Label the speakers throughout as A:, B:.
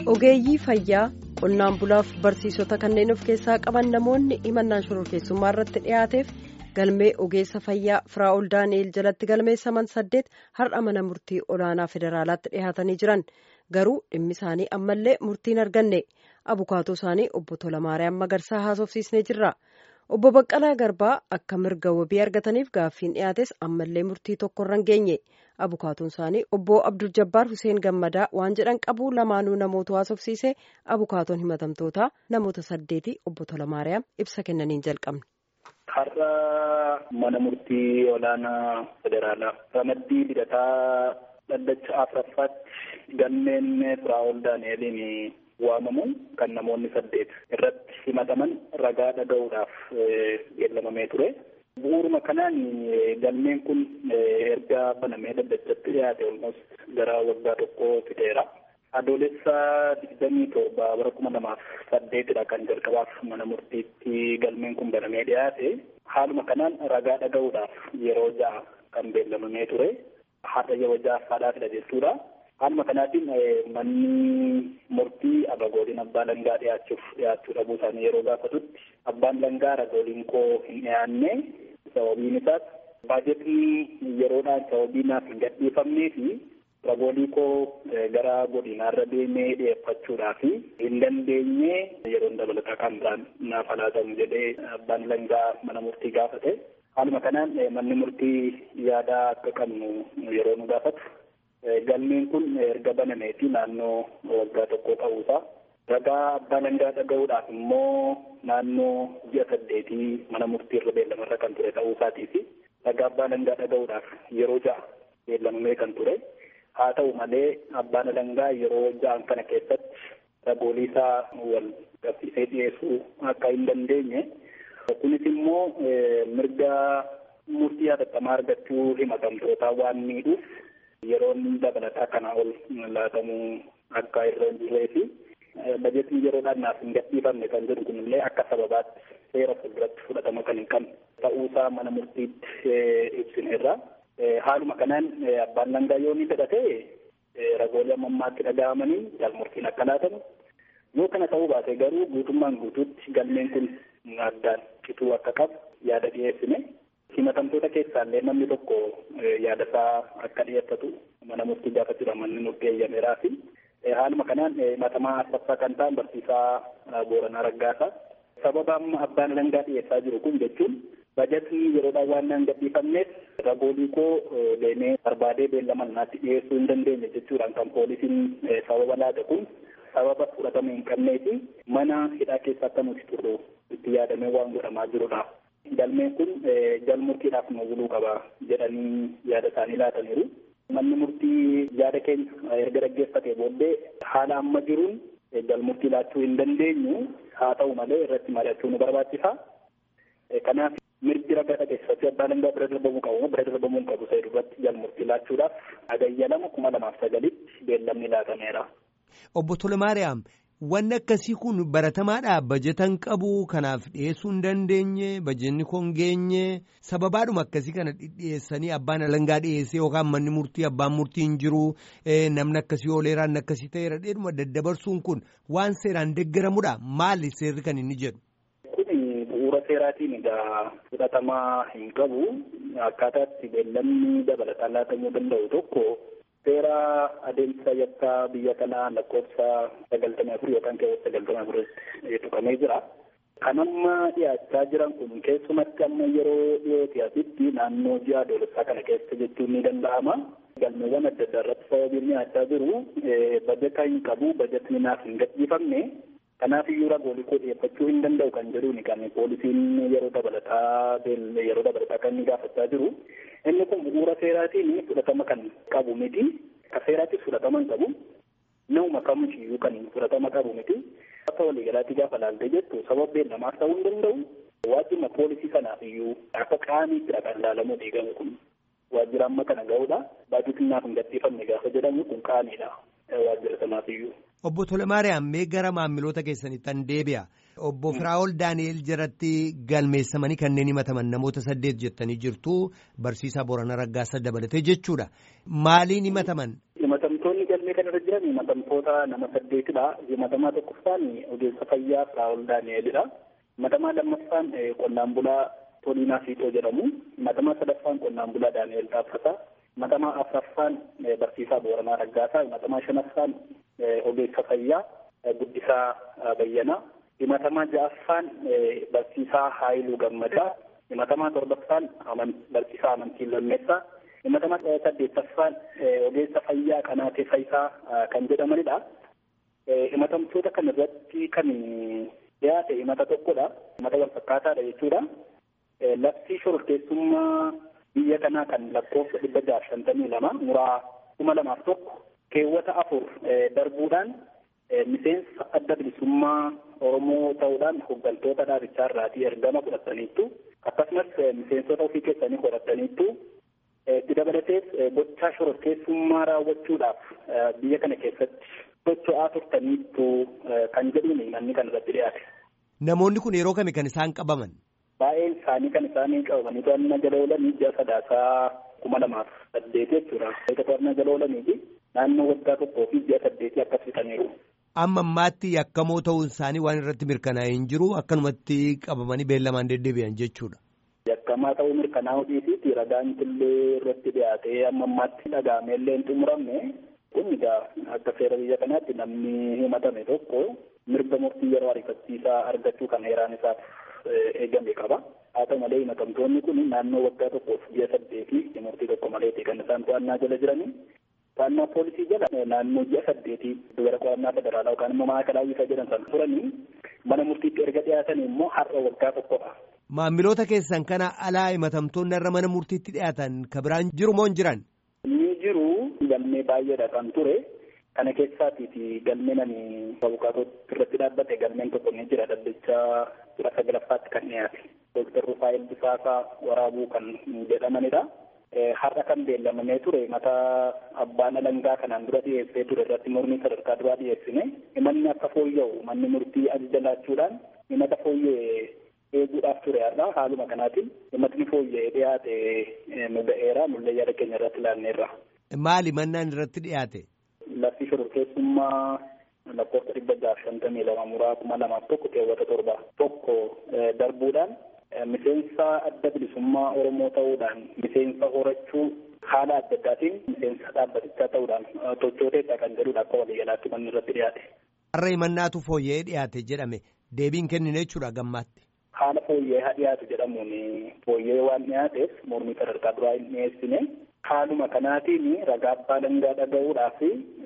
A: ogeeyyii fayyaa qonnaan bulaaf barsiisota kanneen of keessaa qaban namoonni himannaan shororkeessummaa irratti dhiyaateef galmee ogeessa fayyaa firaa'ol daani'el jalatti galmeessaman saddeet har'a mana murtii olaanaa federaalaatti dhiyaatanii jiran garuu dhimmi isaanii ammallee murtiin arganne abukaatoo isaanii obbo Tolamaariyaam Magarsaa haasofsiisnee jirra. obbo Baqqalaa Garbaa akka mirga wabii argataniif gaaffiin dhiyaates ammallee murtii tokkorra hin geenye abukaatoon isaanii obbo Abdul Jabbaar Hussein Gammadaa waan jedhan qabu lamaanuu namoota haasofsiise abukaatoon himatamtootaa namoota saddeeti obbo Tolamaariyaam ibsa kennaniin jalqabne.
B: Har'a mana murtii olaanaa federaalaa ramaddii hidhataa dhaddacha afuraffaatti galmeen firaa'ol daani'eliin waamamu kan namoonni saddeet irratti himataman ragaa dhaga'uudhaaf beellamamee ture. Bu'uuruma kanaan galmeen kun erga banamee dhaddachatti dhiyaate olmos gara waggaa tokko fideera. Adoolessa digdamii torba bara kuma lamaaf saddeetidha kan jalqabaaf mana murtiitti galmeen kun banamee dhiyaate. Haaluma kanaan ragaa dhaga'uudhaaf yeroo ja'a kan beellamamee ture. Haadha yeroo ja'affaadhaafidha jechuudha. Haaluma kanaatiin manni murtii abagooliin abbaa langaa dhiyaachuuf dhiyaachuu dhabuu isaanii yeroo gaafatutti abbaan langaa ragooliin koo hin dhiyaanne sababiin isaas baajetni yeroodhaan sababii naaf hin gadhiifamnee fi ragoolii koo gara godinaarra deemee dhiyeeffachuudhaaf hin dandeenye yeroon dabalataa kan biraan naaf laatamu jedhee abbaan langaa mana murtii gaafate. Haaluma kanaan manni murtii yaada akka qabnu yeroo nu gaafatu. Galmeen kun erga banameeti naannoo waggaa tokko ta'uusaa. Ragaa abbaa langaa dhaga'uudhaaf immoo naannoo ji'a saddeetii mana murtiirra beellamarra kan ture ta'uusaatii fi ragaa abbaa langaa dhaga'uudhaaf yeroo ja'a beellamamee kan ture. Haa ta'u malee abbaan langaa yeroo ja'an kana keessatti ragoolee isaa wal qabsiisee dhiyeessuu akka hin dandeenye. Kunis immoo mirga murtii hatattamaa argachuu himatamtootaa waan miidhuuf. yeroon dabalataa kanaa ol laatamuu akka irra hin jirree fi bajetiin yeroodhaan naaf hin gadhiifamne kan jedhu kunillee akka sababaatti seera fuulduratti fudhatama kan hin qabne ta'uusaa mana murtiitti ibsineerra. Haaluma kanaan abbaan langaa yoo ni fedhate ragoolee ammammaatti dhaga'amanii galmurtiin akka laatamu yoo kana ta'uu baate garuu guutummaan guutuutti galmeen kun addaan cituu akka qabu yaada dhiyeessine. himatamtoota keessaallee namni tokko yaada isaa akka dhiyeeffatu mana murtii gaafachuudha manni murtii eeyyameeraa fi haaluma kanaan himatamaa afuraffaa kan ta'an barsiisaa Booranaa Raggaasaa sababa amma abbaan langaa dhiyeessaa jiru kun jechuun bajetni yeroodhaan waan naan gadhiifamneef ragoolii koo deemee barbaadee beellama naatti dhiyeessuu hin dandeenye jechuudhaan kan poolisiin sababa laate kun sababa fudhatama hin qabnee fi mana hidhaa keessa akka nuti turru itti yaadamee waan godhamaa jirudha. Galmeen kun galmurtiidhaaf nu buluu qaba jedhanii yaada isaanii laataniiru. Manni murtii yaada keenya erga dhaggeeffatee booddee haala amma jiruun galmurtii laachuu hin dandeenyu haa ta'u malee irratti mari'achuu nu barbaachisa. Kanaaf mirgi ragaa dhageessifachuu abbaa langaa bira darbamuu qabu bira darbamuu hin qabu ta'e duratti galmurtii laachuudhaaf hagayya lama kuma lamaaf sagalitti beellamni laatameera.
C: Obbo Tolmaariyaam. Wanni akkasii kun baratamaadha. Bajetan qabu kanaaf dhiyeessuu hin dandeenye bajetni koo hin geenye sababaadhuma akkasii kana dhiyeessanii abbaan alangaa dhiyeessee yookaan manni murtii abbaan murtii hin jiru namni akkasii ooleeraan akkasii ta'eera dheedhuma daddabarsuun kun waan seeraan deeggaramudha. Maali seerri kan inni jedhu?
B: Kuni bu'uura seeraatiin egaa fudhatamaa hin qabu. Akkaataa itti beellamni dabalataan laatamuu danda'u tokko. Seera adeemsa yakkaa biyya kanaa lakkoofsa sagaltamii afur yookaan keewwata sagaltamii afuritti tuqamee jira. Kan amma dhiyaachaa jiran kun keessumatti amma yeroo dhiyooti asitti naannoo ji'a adoolessaa kana keessa jechuun ni danda'ama. Galmeewwan adda addaa irratti sababiin dhiyaachaa jiru bajeta hin qabu bajetni naaf hin gadhiifamne. Kanaaf iyyuu ragoolee koo dhiyeeffachuu hin danda'u kan jedhuuni kan poolisiin yeroo dabalataa yeroo dabalataa kan inni gaafachaa jiru. Inni kun bu'uura seeraatiin fudhatama kan qabu miti. Akka seeraattis fudhatama hin qabu. Nama kamiyyuu kan fudhatama qabu miti. Akka waliigalaatti gaafa laaltee jettu sababa beellamaaf ta'uu hin danda'u. Waajjirma poolisii kanaaf iyyuu akka qaamiittidha kan ilaalamuu diigamu kun. Waajjira amma kana ga'uudha. Baajetiin naaf hin gadhiifamne gaafa jedhamu kun qaamiidha. Waajjira sanaaf iyyuu.
C: Obbo Tolemaariyaam mee gara maamiloota keessanitti an deebi'a. Obbo Firaa'ol Daani'el jalatti galmeessamanii kanneen himataman namoota saddeet jettanii jirtu barsiisaa Boorana Raggaasaa dabalatee jechuudha. Maaliin himataman?
B: Himatamtoonni galmee kanarra jiran himatamtoota nama saddeetidha. Himatamaa tokkoffaan ogeessa fayyaa Firaa'ol Daani'elidha. Himatamaa lammaffaan qonnaan bulaa Toliinaa Fiixoo jedhamu. Himatamaa sadaffaan qonnaan bulaa Daani'el Taaffataa. Himatamaa afuraffaan barsiisaa Booranaa Raggaasaa. Himatamaa shanaffaan ogeessa fayyaa Guddisaa Bayyanaa. Himatamaa ja'affaan barsiisaa Haayiluu Gammadaa. Himatamaa torbaffaan barsiisaa Amantii Lammeessaa. Himatamaa saddeettaffaan ogeessa fayyaa Qanaatee Fayisaa kan jedhamanidha. Himatamtoota kana irratti kan dhiyaate himata tokkodha. Himata wal fakkaataadha jechuudha. Labsii shororkeessummaa biyya kanaa kan lakkoofsa dhibba jaha shantamii lama muraa kuma lamaaf tokko keewwata afur darbuudhaan miseensa adda bilisummaa Oromoo ta'uudhaan hooggantoota dhaabichaa irraatii ergama fudhataniittu akkasumas miseensota ofii keessanii horataniittu itti dabalatees gochaa shororkeessummaa raawwachuudhaaf biyya kana keessatti socho'aa turtaniittu kan jedhuun manni kan irratti dhiyaate.
C: Namoonni kun yeroo kami kan isaan qabaman?
B: Baay'een isaanii kan isaanii qabamanii to'annaa jala oolanii ji'a sadaasaa kuma lamaaf saddeeti jechuudha. Eega to'annaa jala oolanii naannoo waggaa tokkoo fi ji'a saddeetii akkas fixaniiru.
C: Amma ammaatti yakkamoo ta'uun isaanii waan irratti mirkanaa'ee hin jiru akkanumatti qabamanii beellamaan deddeebi'an jechuudha.
B: Yakkamaa ta'uu mirkanaa'uu dhiisiiti ragaan illee irratti dhiyaatee amma ammaatti dhagaamee illee hin xumuramne kun egaa akka seera biyya kanaatti namni himatame tokko mirga murtii yeroo ariifachiisaa argachuu kan heeraan isaaf eegame qaba. Haa ta'u malee himatamtoonni kun naannoo waggaa tokkoof ji'a saddeetii murtii tokko maleeti kan isaan to'annaa jala jiranii. To'annaa poolisii jala naannoo ji'a saddeetii dubara qo'annaa federaalaa yookaan immoo maakalaa isa jedhan sana turanii mana murtiitti erga dhiyaatan immoo har'a waggaa tokkodha.
C: Maamiloota keessan kana alaa himatamtoonni irra mana murtiitti dhiyaatan ka biraan jiru moo hin jiran?
B: Ni jiru galmee baay'eedha kan ture. Kana keessaatiiti galmeen ani abukaatootti irratti dhaabbate galmeen tokko ni jira dhaddachaa kudha sagalaffaatti kan dhiyaate. Dooktar Rufaayil Bisaasaa waraabuu kan jedhamanidha. Har'a kan beellamamee ture mata abbaan alangaa kanaan dura dhiyeessee ture irratti mormii sadarkaa duraa dhiyeessine himanni akka fooyya'u manni murtii ajaja laachuudhaan himata fooyya'e eeguudhaaf ture har'a haaluma kanaatiin himatni fooyya'ee dhiyaate nu ga'eera nullee yaada keenya irratti ilaalneerra.
C: Maali mannaan irratti dhiyaate?
B: Labsii shororkeessummaa lakkoofsa dhibba jaha shantamii lama muraa kuma lamaaf tokko keewwata torba tokko darbuudhaan miseensa adda bilisummaa Oromoo ta'uudhaan miseensa horachuu haala adda addaatiin miseensa dhaabbatichaa ta'uudhaan tochooteedha kan jedhudha akka waliigalaatti manni irratti dhiyaate.
C: Har'a himannaatu fooyya'ee dhiyaate jedhame deebiin kennine jechuudha gammaatti.
B: Haala fooyya'ee haa dhiyaatu jedhamuun fooyya'ee waan dhiyaateef mormii sadarkaa duraa hin dhiyeessine haaluma kanaatiin ragaa abbaa alangaa dhaga'uudhaaf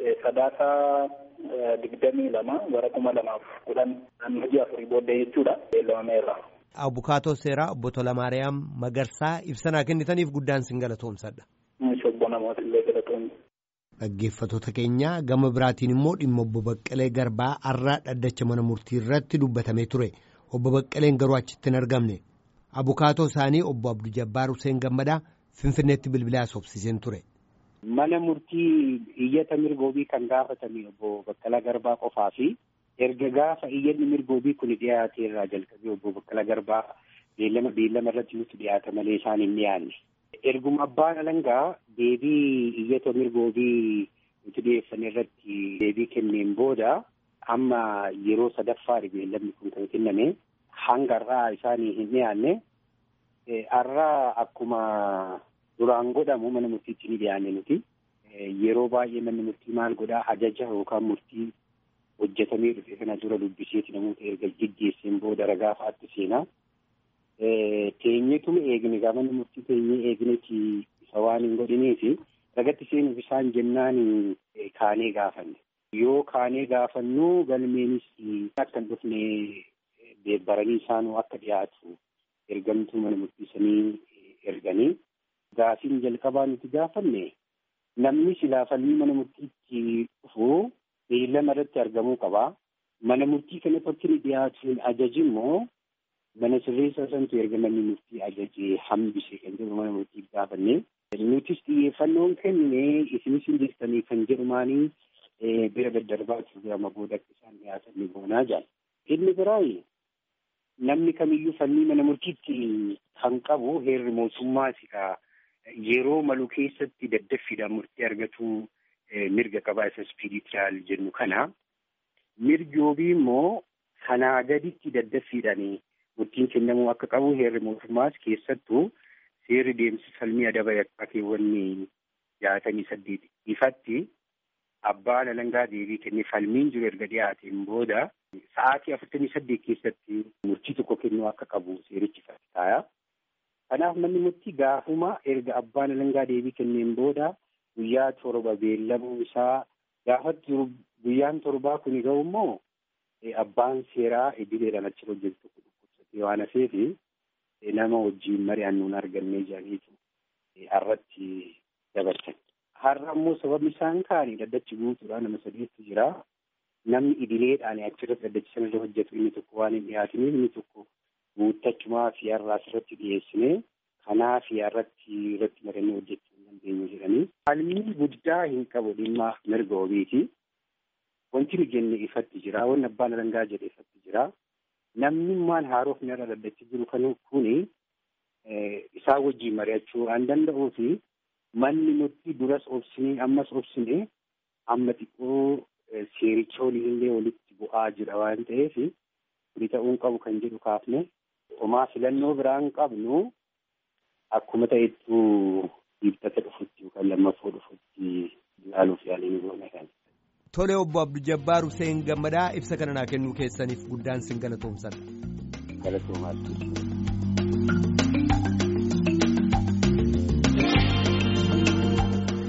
B: sadaasaa digdamii lama bara kuma lamaaf kudhan naannoo ji'a afurii booddee jechuudha beellamameerra.
C: Abukaatoo seeraa obbo Tolamaariyaam Magarsaa ibsanaa kennitaniif guddaan sin galatoomsadha.
B: Obbo namoota illee galatoomne.
C: Dhaggeeffattoota keenya gama biraatiin immoo dhimma obbo Baqqalee Garbaa har'aa dhaddacha mana murtii irratti dubbatamee ture. Obbo Baqqaleen garuu achitti hin argamne. Abukaatoo isaanii obbo Abduu Jabbaar Hussein Gammadaa Finfinneetti bilbilaa sobsiiseen ture.
D: Mana murtii iyyata mirgoobii kan gaafatame obbo Baqqalaa Garbaa qofaa fi erga gaafa iyyanni mirgoobii kun dhiyaate irraa jalqabee obbo Baqqalaa Garbaa beellama beellama irratti nutti dhiyaata malee isaan hin dhiyaanne. Erguma abbaan alangaa deebii iyyata mirgoobii nuti dhiyeessan irratti deebii kenneen booda amma yeroo sadaffaadha beellamni kun kan kenname hanga har'aa isaanii hin dhiyaanne har'aa akkuma duraan godhamu mana murtiitti ni dhiyaanne nuti yeroo baay'ee manni murtii maal godhaa ajaja yookaan murtii hojjetamee dhufe kana dura dubbiseeti namoota erga geggeesseen booda ragaa fa'aatti seenaa. Teenyeetuma eegne gaa manni murtii teenyee eegneeti isa waan hin godhineefi ragatti seenuuf isaan jennaan kaanee gaafanne. Yoo kaanee gaafannu galmeenis akka hin dhufne baranii isaanuu akka dhiyaatu ergamtuu mana murtiisanii erganii gaafiin jalqabaa nuti gaafanne namni silaa falmii mana murtiitti dhufu beellama irratti argamuu qaba. Mana murtii kanatti akka inni dhiyaatu ajaji immoo mana sirreessaa santu erga manni murtii ajajee hambise kan jedhu mana murtii gaafanne. Nutis xiyyeeffannoon kenne isinis hin jirtanii kan jedhumaanii bira daddarbaachuuf gama booda akka isaan dhiyaatan ni goonaa jaal. Inni biraayi namni kamiyyuu falmii mana murtiitti kan qabu heerri mootummaati ka yeroo malu keessatti daddaffiidhaan murtii argatu mirga qabaa isa ispiriitiraal jennu kana. Mirgi wabii immoo kanaa gaditti daddaffiidhaanii murtiin kennamuu akka qabu heerri mootummaas keessattuu seerri deemsa falmii adaba yakkakeewwanni jaatamii saddeet ifatti abbaan alangaa deebii kennee falmiin jiru erga dhiyaateen booda sa'aatii afurtamii saddeet keessatti murtii tokko kennuu akka qabu seerichi taaya. Kanaaf manni murtii gaafuma erga abbaan alangaa deebii kenneen booda guyyaa torba beellamuu isaa gaafatti guyyaan torbaa kun ga'u immoo abbaan seeraa idileedhaan achi hojjetu tokko dhukkubsatee waan hafeefi nama wajjin mari'annuun argannee jedhaniitu har'atti dabarsan. Har'a immoo sababni isaan kaanii daddachi guutuudha nama sadeetu jira. Namni idileedhaan achirratti daddachi sanarra hojjetu inni tokko waan hin dhiyaatiniif inni tokko guuttachumaa fi har'aa asirratti dhiyeessine kanaa fi har'atti irratti mari'annee hojjechuu hin dandeenyu jedhanii. Falmii guddaa hin qabu dhimma mirga wabiiti. Wanti nu jenne ifatti jira. Wanni abbaan alangaa jedhe ifatti jira. Namni maan haarofni irra daddachi jiru kan kuni isaa wajjin mari'achuu waan danda'uu fi manni murtii duras obsinee ammas obsine amma xiqqoo seericha waliin walitti bu'aa jira waan ta'eef kuni ta'uun qabu kan jedhu kaafne homaa filannoo biraan qabnu akkuma ta'ettu dhiibbata dhufutti yookaan lammaffoo dhufutti ilaaluuf yaaliin goone kan.
C: Tole obbo Abduu Jabbaar Hussein Gammadaa ibsa kana naa kennuu keessaniif guddaan sin galatoomsan.
D: Galatoomaa.